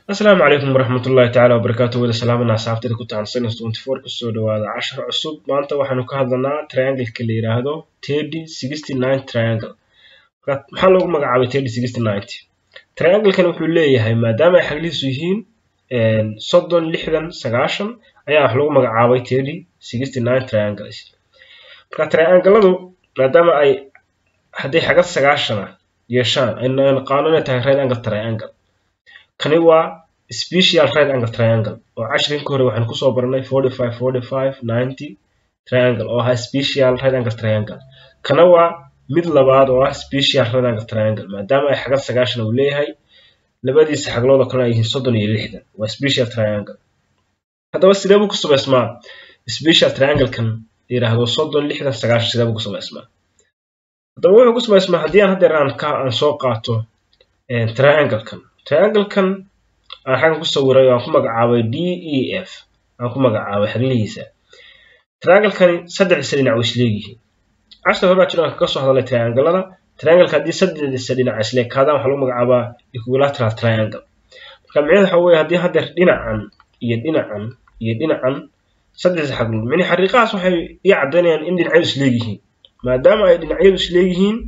asalaamu calaykum waraxmatullaahi tacaala wabarakaatu wada salaamana asxaabtada ku tahan sinus twenty four kusoo dhawaada cashar cusub maanta waxaanu ka hadlanaa triangleka la yidhaahdo teddy sixty nine triangle maxaa loogu magacaabay teddy sixty ninety trianglekan wuxuu leeyahay maadaama ay xaglihiisu yihiin soddon lixdan sagaashan ayaa wax lagu magacaabay teddy sixty nine triangles marka triangladu maadaama ay hadday xagad sagaashana yeeshaan ayna naqaano inay tahay right angle triangle kani waa special right angle triangle oo cashirinka hore waxaan kusoo baranay forty five forty five ninety triangle oo ahaa special right angle triangle kana waa mid labaad oo ah special right angle triangle maadaama ay xagad sagaashan uu leeyahay labadiisa xaglood oo kale ay yihiin soddon iyo lixdan waa special triangle haddaba sidee buu ku samaysmaa special trianglekan yidhaahdo soddon lixdan sagaashan sidee buu ku samaysmaa haddaba wuxuu ku samaysmaa haddii aan haddeer aan ka aan soo qaato trianglekan trianglekan aan xaggan ku sawiray oo aan ku magacaabay d e f aan ku magacaabay xaglihiisa trianglekani saddexdiisa dhinac way isleegyihiin cashar hore baa jiro aan kaga soo hadalay trianglada triangleka haddii saddexdiisa dhinac isleekaadaan waxaa lagu magacaabaa equilateral triangle marka micnaheed waxa weeye haddii haddeer dhinacan iyo dhinacan iyo dhinacan saddexdiisa xaglood micnihi xariiqahaas waxay ii caddaynayaan in dhinacyadu isleegyihiin maadaama ay dhinacyadu isleegyihiin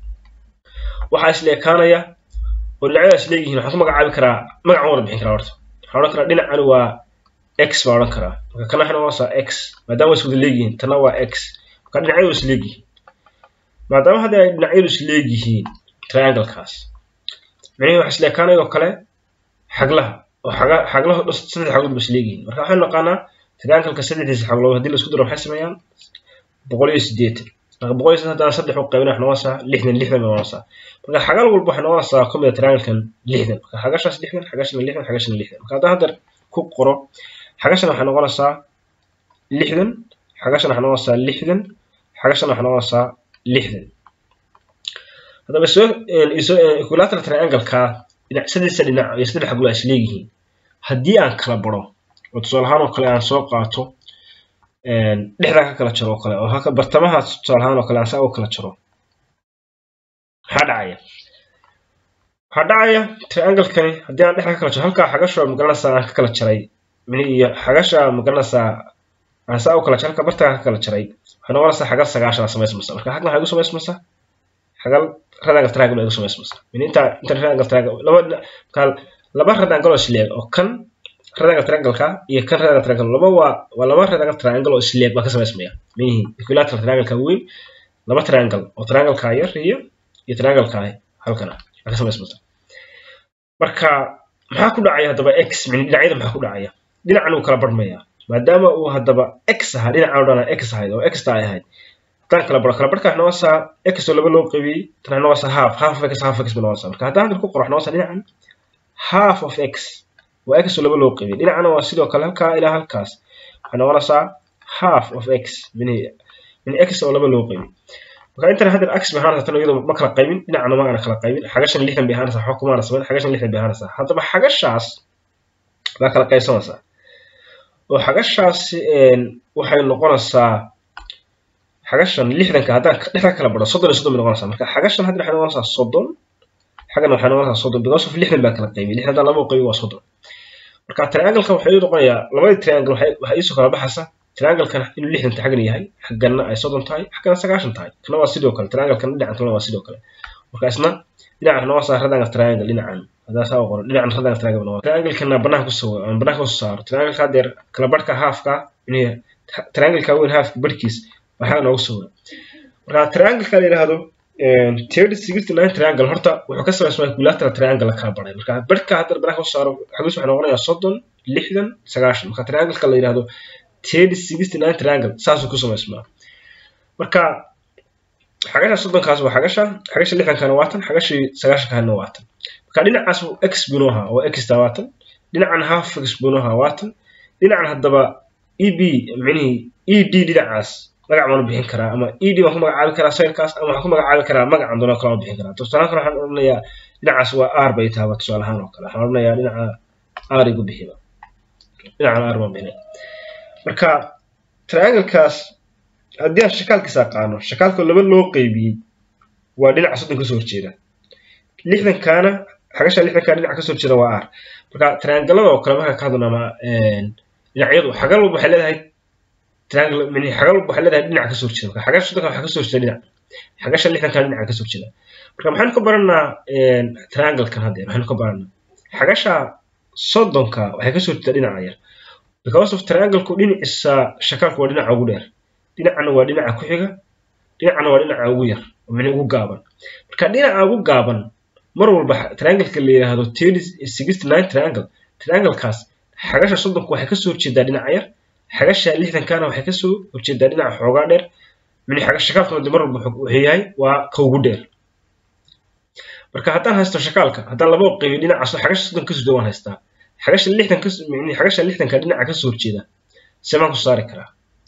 waxaa isleekaanaya oo dhinacyadaas leeyihiin waxaan ku magacaabi karaa magacan wada bixin karaa horta waxaan odhan karaa dhinacani waa x baa odhan karaa marka kana waxay noqonaysaa x maadaama way iswada leegyihiin tana waa x marka dhinacyadu is leegyihiin maadaama hadda ay dhinacyadu is leegyihiin trianglekaas micnihii waxa isleekaanaya oo kale xaglaha oo xaga xaglaha saddex xaglood ba is leegyihiin marka waxaan naqaanaa triangleka saddexdiisa xaglood haddii la isku daro maxay sameeyaan boqol iyo siddeetan marka boqol iyo siddeetan haddaan saddex u qaybina waxay noqonaysaa lixdan lixdan bay noqonaysaa marka xagal walba waxay noqonaysaa ka mida trianglekan lixdan marka xagashaas lixdan xagashana lixdan xagashana lixdan marka haddaan hadda ku qoro xagashana waxay noqonaysaa lixdan xagashana waxay noqonaysaa lixdan xagashana waxay noqonaysaa lixdan haddaba soo equilateral triangleka dhinac saddexda dhinac iyo saddex xaglo is leeyihiin haddii aan kala baro oo tusaale ahaan oo kale aan soo qaato dhexdaa ka kala jaro oo kale oo haka bartamaha tusaale ahaan oo kale aan saa u kala jaro maxaa dhacaya waxaa dhacaya trianglekani haddii aan dhexda ka kala jaro halkaa xagasha magaranaysaa aan ka kala jaray iyo xagasha magaranaysaa aan saa u kala jaray halka bartagaa ka kala jaray waxay noqonaysaa xagal sagaashan aa samaysmaysa marka xagna waxay igu samaysmaysaa xagal radangle triangle ay igu samaysmaysaa min inta inta radangle triangle laba marka laba radangle oo isleeg oo kan radangle triangleka iyo kan radangle triangle laba waa waa laba radangle triangle oo isleeg baa ka samaysmaya minihi equilateral triangleka weyn laba triangle oo triangleka yar iyo iyo triangleka halkana aa ka samaysmaysa marka maxaa ku dhacaya haddaba x mini dhinacyada maxaa ku dhacaya dhinacan uu kala barmaya maadaama uu haddaba x ahaa dhinacan o dhan x ahayd oo x ta ay ahayd haddaan kala baro kala barka waxay noqonaysaa x oo laba loo qaybiyey tan waxay noqonaysaa half half of x half of x bay noqonaysaa marka haddaan hadda ku qoro waxay noqonaysaa dhinacan half of x waa x oo laba loo qaybiyey dhinacana waa sidoo kale halkaa ilaa halkaas waxay noqonaysaa half of x mini mini x oo laba loo qaybiyey marka intan hadda ax bay ahaanaysaa tan iyadoo ma kala qaybin dhinacna ma aana kala qaybin xagashan lixdan bay ahaanaysaa waxba kumaana samayn xagashan lixdan bay ahaanaysaa haddaba xagashaas baa kala qaybsanaysaa oo xagashaasi waxay noqonaysaa xagashan lixdanka haddaan dhexda kala baro soddon iyo soddon bay noqonaysaa marka xagashan hadda waxay noqonaysaa soddon xaggana waxay noqonaysaa soddon because of lixdan baa kala qaybin lixdan haddaan laba qaybin waa soddon marka triangleka waxay noqonayaa labadii triangle waxay iisoo kala baxaysaa trianglekan inuu lixdan xaggan yahay xaggana ay soddon tahay xaggana sagaashan tahay kana waa sidoo kale trianglekan dhinacan kalena waa sidoo kale marka isna dhinacan noqonaysaa radangle triangle dhinacan hadaa saa u qoro dhinacan radangle triangle noqon trianglekana banaanka ku sawo aan banaanka kusoo saaro triangleka haddeer kala barhka halfka inay triangleka weyn halfka barhkiis baa xagga noogu sawira marka triangleka la yidhaahdo thirty sixty nine triangle horta wuxuu ka samaysmaa equilateral triangle la kala baray marka barhka haddeer banaanka kusoo saaro xagiis waxay noqonayaa soddon lixdan sagaashan marka triangleka la yidhaahdo teddy sixty nine triangle saasuu ku samaysmaa marka xagasha soddonkaas waa xagasha xagasha lixdankana waa tan xagashii sagaashankaana waa tan marka dhinacaas x buu ahaa oo x ta waa tan dhinacan half x buu ahaa waa tan dhinacan haddaba e b micnihii e d dhinacaas magac baan u bixin karaa ama e d waan ku magacaabi karaa sayrkaas ama waxaan ku magacaabi karaa magacan doona kale waan bixin karaa tusaale kale waxaan odhanayaa dhinacaas waa r bay taaba tusaale ahaan oo kale waxaan odhanayaa dhinaca r igu bixiba dhinacan r baan bixinaya marka trianglekaas haddii aan shakaalkiisa aqaano shakaalkoo laba loo qaybiyey waa dhinaca soddon kasoo horjeeda lixdankaana xagasha lixdankaa dhinaca kasoo horjeeda waa r marka triangalada oo kale markaa ka hadlana ama dhinacyadu xagal walba waxay leedahay triangle mini xagal walba waxay leedahay dhinac kasoo horjeeda marka xagasha soddonka waxaa kasoo horjeeda dhinac xagasha lixdanka dhinaca kasoo horjeeda marka maxaynu ka baranaa trianglekan haddeer waxaynu ka baranaa xagasha soddonka waxay kasoo horjeeda dhinaca yar because of triangleku dhinaciisa shakalka waa dhinaca ugu dheer dhinacana waa dhinaca ku xiga dhinacana waa dhinaca ugu yar oo mini ugu gaaban marka dhinaca ugu gaaban mar walba triangleka la yidhaahdo sixty nine triangle trianglekaas xagasha soddonku waxay kasoo horjeedaa dhinaca yar xagasha lixdankana waxay kasoo horjeedaa dhinaca xoogaa dheer mini xagasha shakaalkuna mar walba wuxuu yahay waa ka ugu dheer marka haddaan haysto shakaalka haddaan laba qaybiyo dhinacaas xagasha soddon kasoo jeeda waan haystaa xagasha lixdan kas xagasha lixdanka dhinaca kasoo horjeeda semaan ku saari karaa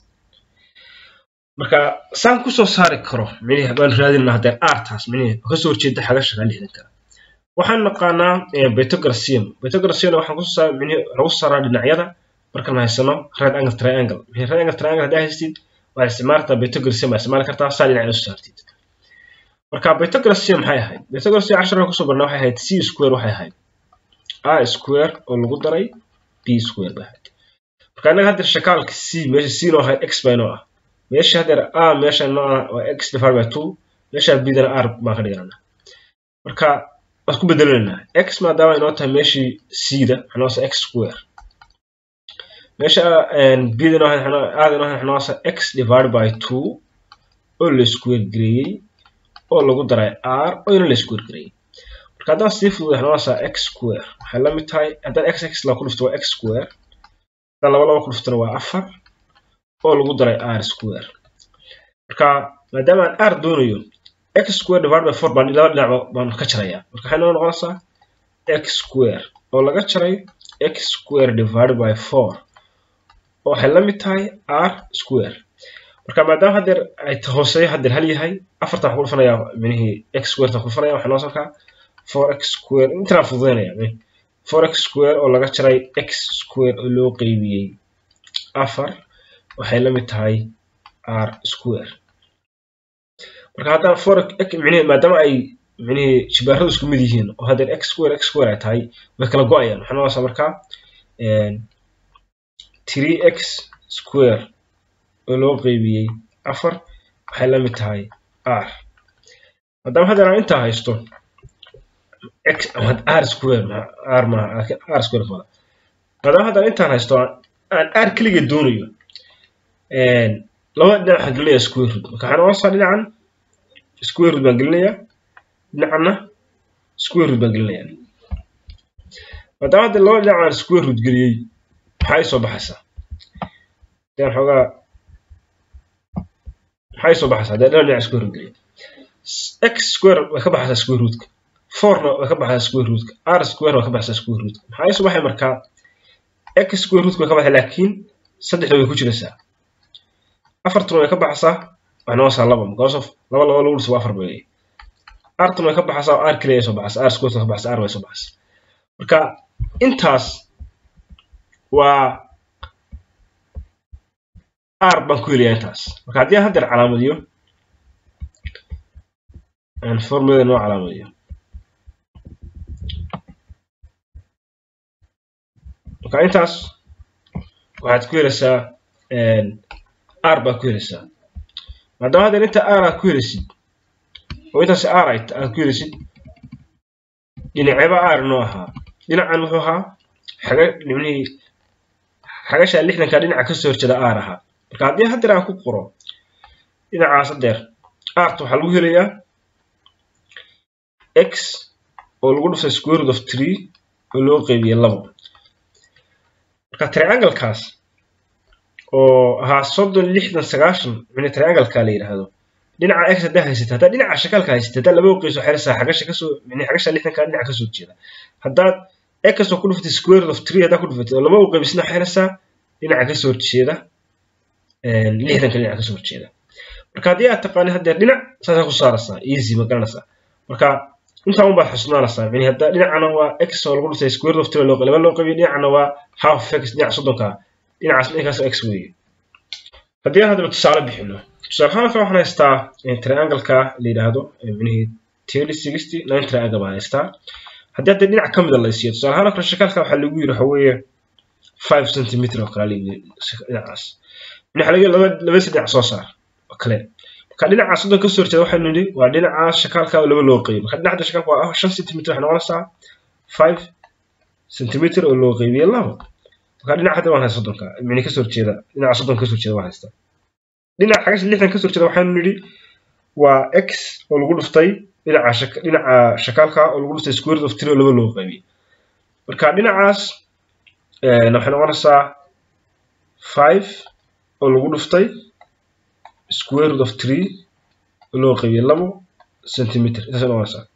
marka saan kusoo saari karo mini baan raadinaa haddee artaas mini kasoo horjeeda xagasha lixdanka waxaan naqaanaa betograsium betograsium waxaan kusoo saar mini lagu saaraa dhinacyada markaan haysano red angle triangle mini red angle triangle haddii haystid waxaad isticmaali kartaa betograsium baa isticmaali kartaa saa dhinacyada usoo saartid marka betograsium maxay ahayd betograsium casharka kusoo barnaa waxay ahayd c square waxay ahayd a square oo lagu daray b square bay ahayd marka innaga haddeer shakaalka c meesha c noo ahayd x bay noo ah meesha haddeer a meesha noo ah waa x divided by two meesha bdana r baan ka dhiganaa marka waad ku bedelanaynaa x maadaama inoo tahay meeshii c-da xanoosa x square meesha bda noo aada noo xanoosa x divided by two oo la square gareeyey oo lagu daray r oo ina la square gareeyey marka haddaan sii fududay xanoosa x square waxay la mid tahay haddaan x x la ku dhufto waa x square haddaan laba laba ku dhuftona waa afar oo lagu daray r square marka maadaama aan r doonayo x square divided by four baan laba dhinac baan ka jarayaa marka waxay noo noqonaysaa x square oo laga jaray x square divided by four oo waxay la mid tahay r square marka maadaama haddeer ay hooseeyo haddeer hal yahay afartan waxaan ku dhufanayaa minihii x square tan ku dhufanaya waxay noo sarkaa four x square intanaa fududaynaya four x square oo laga jaray x square oo loo qeybiyey afar waxay la mid tahay r square marka haddaan four minihi maadaama ay minihii jibaaradu isku mid yihiin oo haddeer x square x square ay tahay way kala go-ayaan waxaa noqonaysaa markaa three x square oo loo qeybiyey afar waxay la mid tahay r maadaama haddeer aan intaa haysto x r square r maaha laakiin r square mada maadaama haddaan intaan haysto aan r keligeed doonayo labada dhinac waxaan gelinayaa square root marka waxaan noqonaysaa dhinacan square root baan gelinayaa dhinacana square root baan gelinayaa maadaama hadda laba dhinac aan square root geliyey maxaa ii soo baxaysaa hadaan xoogaa maxaa ii soo baxaysaa hadaan laba dhinac square root geliyey x square way ka baxaysaa square rootka fourna way ka baxaysaa square rootka r square way ka baxaysaa square rootka maxaa ii soo baxay markaa x square rootka way ka baxay laakiin saddexda way ku jiraysaa afartuna way ka baxaysaa waxay noqonaysaa laba because of laba laba lagu dhiso waa afar bay artuna way ka baxaysaa r keliya ay soo baxaysaa r square ka baxaysaa r way soo baxaysaa marka intaas waa r baan ku helayaa intaas marka haddii aan haddeer calaamadiyo aan formulada noo calaamadiyo marka intaas waxaad ku helaysaa r baa ku helaysaa maadaama haddeer inta r aad ku helaysid oo intaas r aad ku helaysid dhinaceba r noo ahaa dhinacan wuxuu ahaa xaga dhibnihii xagasha lixdanka dhinaca kasoo horjeeda r ahaa marka haddii haddeer aan ku qoro dhinacaas haddeer art waxaa lagu helayaa x oo lagu dhuftay square root of three oo loo qeybiyey labo marka trianglekaas oo ahaa soddon lixdan sagaashan mini triangleka la yidhaahdo dhinaca x haddaa haysata haddaad dhinaca shakaalka haysata haddaad laba qeyso xirisaa xagasha kasoo mini xagasha lixdanka dhinaca kasoo jeeda haddaad x oo ku dhufatay square root of three haddaad ku dhufatay oo laba u qeybisna xirisaa dhinaca kasoo horjeeda lixdanka dhinaca kasoo horjeeda marka haddii aad taqaani haddeer dhinac saasaa ku saaraysaa easy ma garanaysaa marka intaa un baad xusnaanaysaa yani hadda dhinacana waa x oo lagu dhintay square of three laba loo qabiyo dhinacana waa half x dhinaca soddonka dhinacaas dhinkaas x weeye haddii aan haddaba tusaale bixino tusaale ahaan waxaan haystaa triangle-ka la yidhaahdo minihii thirty sixty nine triangle baan haystaa haddii hadda dhinac ka mida la isiiyo tusaale ahaan oo kale shakaalka waxaa lagu yiri waxa weeye five centimeter oo kale lagu dhinacaas dhinaca laga laba laba saddex soo saar oo kale marka dhinaca soddon ka soo horjeeda waxaynu nidhi waa dhinaca shakaalka oo laba loo qeybiyo marka dhinaca shakaalka waa shan centimeter waxay noqonaysaa five centimeter oo loo qeybiyo labo marka dhinaca hadda waan haysta soddonka micni ka soo horjeeda dhinaca soddon ka soo horjeeda waan haysta dhinaca xagasha lixdan ka soo horjeeda waxaynu nidhi waa x oo lagu dhuftay dhinaca shaka dhinaca shakaalka oo lagu dhuftay square root of three oo laba loo qeybiyo marka dhinacaas waxay noqonaysaa five oo lagu dhuftay square root of three oo loo qeybiyey labo centimeter intaasay noqonaysaa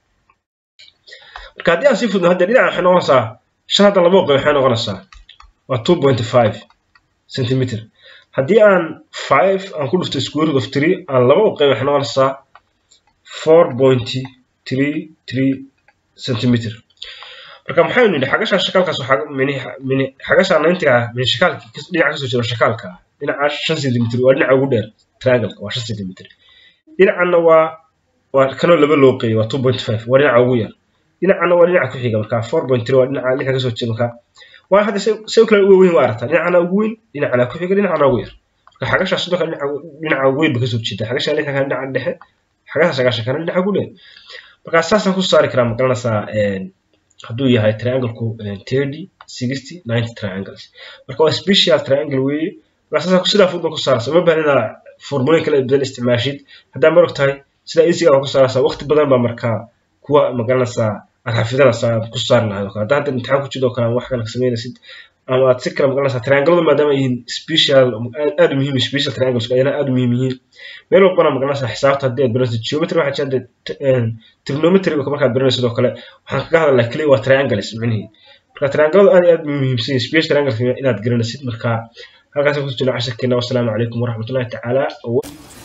marka haddii aan sii fudno hadda dhinaca waxay noqonaysaa shan hadda labo qeyb waxay noqonaysaa waa two point five centimeter haddii aan five aan ku dhuftay square root of three aan laba u qeyb waxay noqonaysaa four point three three centimeter marka maxaynu nidhi xagasha shakaalkaas waxaa mini mini xagasha nayntiga ah mini shakaalki dhinaca kasoo jeeda shakaalka ah dhinaca shan centimeter waa dhinaca ugu dheer triangle waa shan centimeter dhinacanna waa waa kanoo laba loo qeeyay waa two point five waa dhinaca ugu yar dhinacanna waa dhinaca ku xiga marka four point three waa dhinaca dhinaca kasoo jeeda marka waa hadda se kale ugu weyn waa aragtaa dhinacana ugu weyn dhinacana ku xiga dhinacana ugu yar marka xagasha soddonka dhinaca dhinaca ugu weyn ba kasoo jeeda xagasha lixdanka dhinaca dhexe xagasha sagaashankana dhinaca ugu dheer marka saasaan ku saari karaa maqalanaysaa hadduu yahay triangleku thirty sixty ninety triangles marka waa special triangle weeye marka saasaan sidaa fudban ku saaraysa uma baahan inaad formulooyin kala badan isticmaashid haddaa marog tahay sidaa easiga waa ku saaraysaa waqti badan baa markaa kuwa magaranaysaa aad xafidanaysaa aad ku saari lahayd oo kale haddaa hadda imtixaan ku jiro oo kale wax kale samaynaysid ama aad si kale magaranaysaa trianglada maadaama yihiin special aad u muhiim special triangles ayana aad u muhiim yihiin meel walbana magaranaysaa xisaabta haddii aad baranaysid geometry waxaa jirta trigonometry markaad baranaysid oo kale waxaan kaga hadalnaa keliya waa triangles micnihii marka trianglada aad iyo aad muhiimsan yihiin special triangles inaad garanaysid marka halkaas ku jirna casharkeena wassalaamu calaykum waraxmatullahi tacaala